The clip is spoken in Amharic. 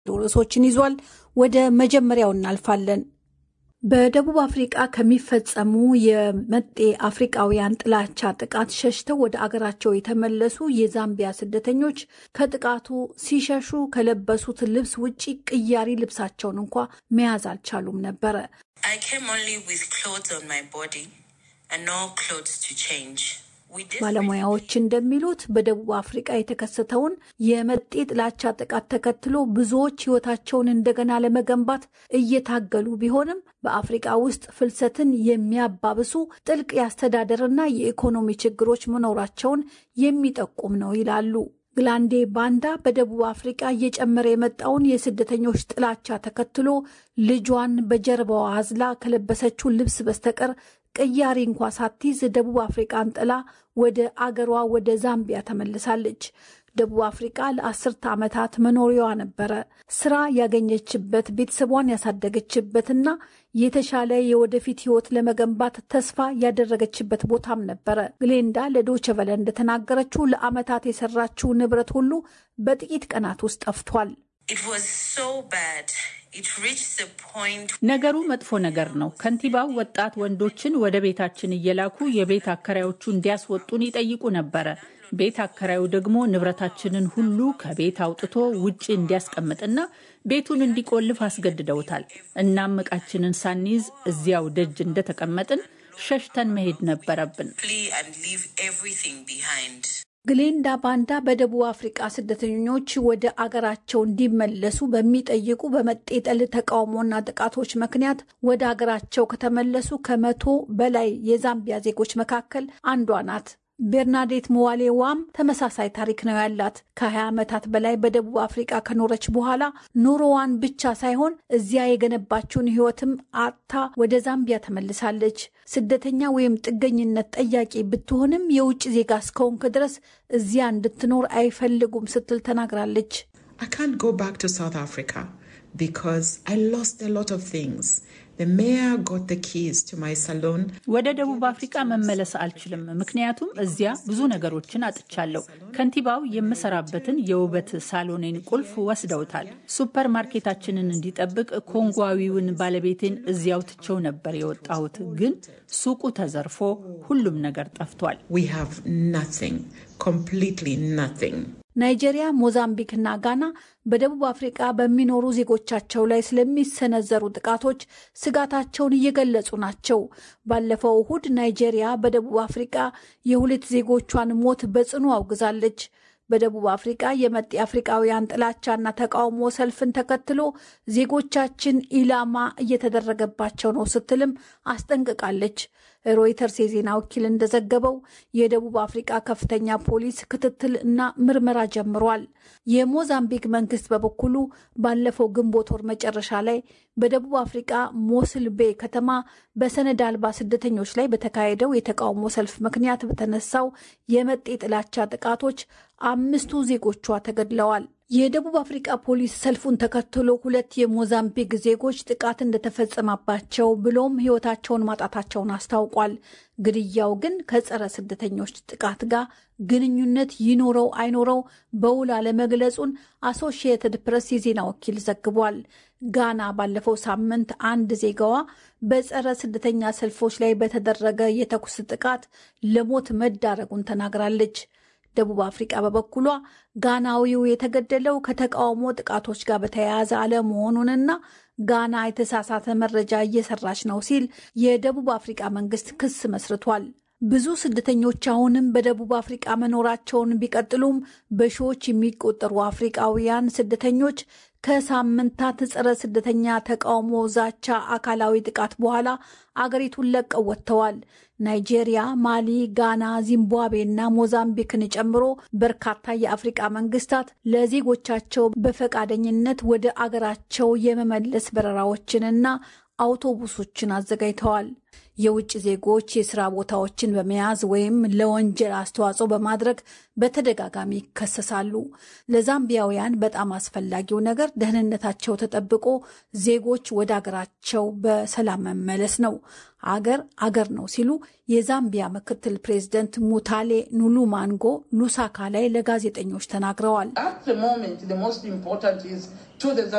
ርዕሶችን ይዟል። ወደ መጀመሪያው እናልፋለን። በደቡብ አፍሪቃ ከሚፈጸሙ የመጤ አፍሪቃውያን ጥላቻ ጥቃት ሸሽተው ወደ አገራቸው የተመለሱ የዛምቢያ ስደተኞች ከጥቃቱ ሲሸሹ ከለበሱት ልብስ ውጪ ቅያሪ ልብሳቸውን እንኳ መያዝ አልቻሉም ነበረ። ባለሙያዎች እንደሚሉት በደቡብ አፍሪቃ የተከሰተውን የመጤ ጥላቻ ጥቃት ተከትሎ ብዙዎች ሕይወታቸውን እንደገና ለመገንባት እየታገሉ ቢሆንም በአፍሪቃ ውስጥ ፍልሰትን የሚያባብሱ ጥልቅ የአስተዳደርና የኢኮኖሚ ችግሮች መኖራቸውን የሚጠቁም ነው ይላሉ። ግላንዴ ባንዳ በደቡብ አፍሪቃ እየጨመረ የመጣውን የስደተኞች ጥላቻ ተከትሎ ልጇን በጀርባዋ አዝላ ከለበሰችው ልብስ በስተቀር ቅያሪ እንኳ ሳትይዝ ደቡብ አፍሪቃን ጥላ ወደ አገሯ ወደ ዛምቢያ ተመልሳለች። ደቡብ አፍሪቃ ለአስርተ ዓመታት መኖሪያዋ ነበረ። ስራ ያገኘችበት፣ ቤተሰቧን ያሳደገችበትና የተሻለ የወደፊት ህይወት ለመገንባት ተስፋ ያደረገችበት ቦታም ነበረ። ግሌንዳ ለዶይቼ ቬለ እንደተናገረችው ለዓመታት የሰራችው ንብረት ሁሉ በጥቂት ቀናት ውስጥ ጠፍቷል። ነገሩ መጥፎ ነገር ነው። ከንቲባው ወጣት ወንዶችን ወደ ቤታችን እየላኩ የቤት አከራዮቹ እንዲያስወጡን ይጠይቁ ነበረ። ቤት አከራዩ ደግሞ ንብረታችንን ሁሉ ከቤት አውጥቶ ውጭ እንዲያስቀምጥና ቤቱን እንዲቆልፍ አስገድደውታል። እናም ዕቃችንን ሳንይዝ እዚያው ደጅ እንደተቀመጥን ሸሽተን መሄድ ነበረብን። ግሌንዳ ባንዳ በደቡብ አፍሪቃ ስደተኞች ወደ አገራቸው እንዲመለሱ በሚጠይቁ በመጤጠል ተቃውሞና ጥቃቶች ምክንያት ወደ አገራቸው ከተመለሱ ከመቶ በላይ የዛምቢያ ዜጎች መካከል አንዷ ናት። ቤርናዴት መዋሌዋም ተመሳሳይ ታሪክ ነው ያላት። ከ20 ዓመታት በላይ በደቡብ አፍሪቃ ከኖረች በኋላ ኑሮዋን ብቻ ሳይሆን እዚያ የገነባችውን ሕይወትም አጥታ ወደ ዛምቢያ ተመልሳለች። ስደተኛ ወይም ጥገኝነት ጠያቂ ብትሆንም የውጭ ዜጋ እስከሆንክ ድረስ እዚያ እንድትኖር አይፈልጉም ስትል ተናግራለች። ወደ ደቡብ አፍሪቃ መመለስ አልችልም፣ ምክንያቱም እዚያ ብዙ ነገሮችን አጥቻለሁ። ከንቲባው የምሰራበትን የውበት ሳሎኔን ቁልፍ ወስደውታል። ሱፐር ማርኬታችንን እንዲጠብቅ ኮንጓዊውን ባለቤቴን እዚያው ትቸው ነበር የወጣሁት፣ ግን ሱቁ ተዘርፎ ሁሉም ነገር ጠፍቷል። ናይጄሪያ፣ ሞዛምቢክ እና ጋና በደቡብ አፍሪቃ በሚኖሩ ዜጎቻቸው ላይ ስለሚሰነዘሩ ጥቃቶች ስጋታቸውን እየገለጹ ናቸው። ባለፈው እሁድ ናይጄሪያ በደቡብ አፍሪቃ የሁለት ዜጎቿን ሞት በጽኑ አውግዛለች። በደቡብ አፍሪቃ የመጤ አፍሪቃውያን ጥላቻና ተቃውሞ ሰልፍን ተከትሎ ዜጎቻችን ኢላማ እየተደረገባቸው ነው ስትልም አስጠንቅቃለች። ሮይተርስ የዜና ወኪል እንደዘገበው የደቡብ አፍሪቃ ከፍተኛ ፖሊስ ክትትል እና ምርመራ ጀምሯል። የሞዛምቢክ መንግስት በበኩሉ ባለፈው ግንቦት ወር መጨረሻ ላይ በደቡብ አፍሪቃ ሞስል ቤ ከተማ በሰነድ አልባ ስደተኞች ላይ በተካሄደው የተቃውሞ ሰልፍ ምክንያት በተነሳው የመጤ ጥላቻ ጥቃቶች አምስቱ ዜጎቿ ተገድለዋል። የደቡብ አፍሪቃ ፖሊስ ሰልፉን ተከትሎ ሁለት የሞዛምቢክ ዜጎች ጥቃት እንደተፈጸመባቸው ብሎም ሕይወታቸውን ማጣታቸውን አስታውቋል። ግድያው ግን ከጸረ ስደተኞች ጥቃት ጋር ግንኙነት ይኖረው አይኖረው በውል አለመግለጹን አሶሺየትድ ፕሬስ የዜና ወኪል ዘግቧል። ጋና ባለፈው ሳምንት አንድ ዜጋዋ በጸረ ስደተኛ ሰልፎች ላይ በተደረገ የተኩስ ጥቃት ለሞት መዳረጉን ተናግራለች። ደቡብ አፍሪቃ በበኩሏ ጋናዊው የተገደለው ከተቃውሞ ጥቃቶች ጋር በተያያዘ አለመሆኑንና ጋና የተሳሳተ መረጃ እየሰራች ነው ሲል የደቡብ አፍሪቃ መንግስት ክስ መስርቷል። ብዙ ስደተኞች አሁንም በደቡብ አፍሪቃ መኖራቸውን ቢቀጥሉም በሺዎች የሚቆጠሩ አፍሪቃውያን ስደተኞች ከሳምንታት ጸረ ስደተኛ ተቃውሞ፣ ዛቻ፣ አካላዊ ጥቃት በኋላ አገሪቱን ለቀው ወጥተዋል። ናይጄሪያ፣ ማሊ፣ ጋና፣ ዚምባብዌ እና ሞዛምቢክን ጨምሮ በርካታ የአፍሪቃ መንግስታት ለዜጎቻቸው በፈቃደኝነት ወደ አገራቸው የመመለስ በረራዎችንና አውቶቡሶችን አዘጋጅተዋል። የውጭ ዜጎች የስራ ቦታዎችን በመያዝ ወይም ለወንጀል አስተዋጽኦ በማድረግ በተደጋጋሚ ይከሰሳሉ። ለዛምቢያውያን በጣም አስፈላጊው ነገር ደህንነታቸው ተጠብቆ ዜጎች ወደ አገራቸው በሰላም መመለስ ነው። አገር አገር ነው ሲሉ የዛምቢያ ምክትል ፕሬዝደንት ሙታሌ ኑሉማንጎ ሉሳካ ላይ ለጋዜጠኞች ተናግረዋል።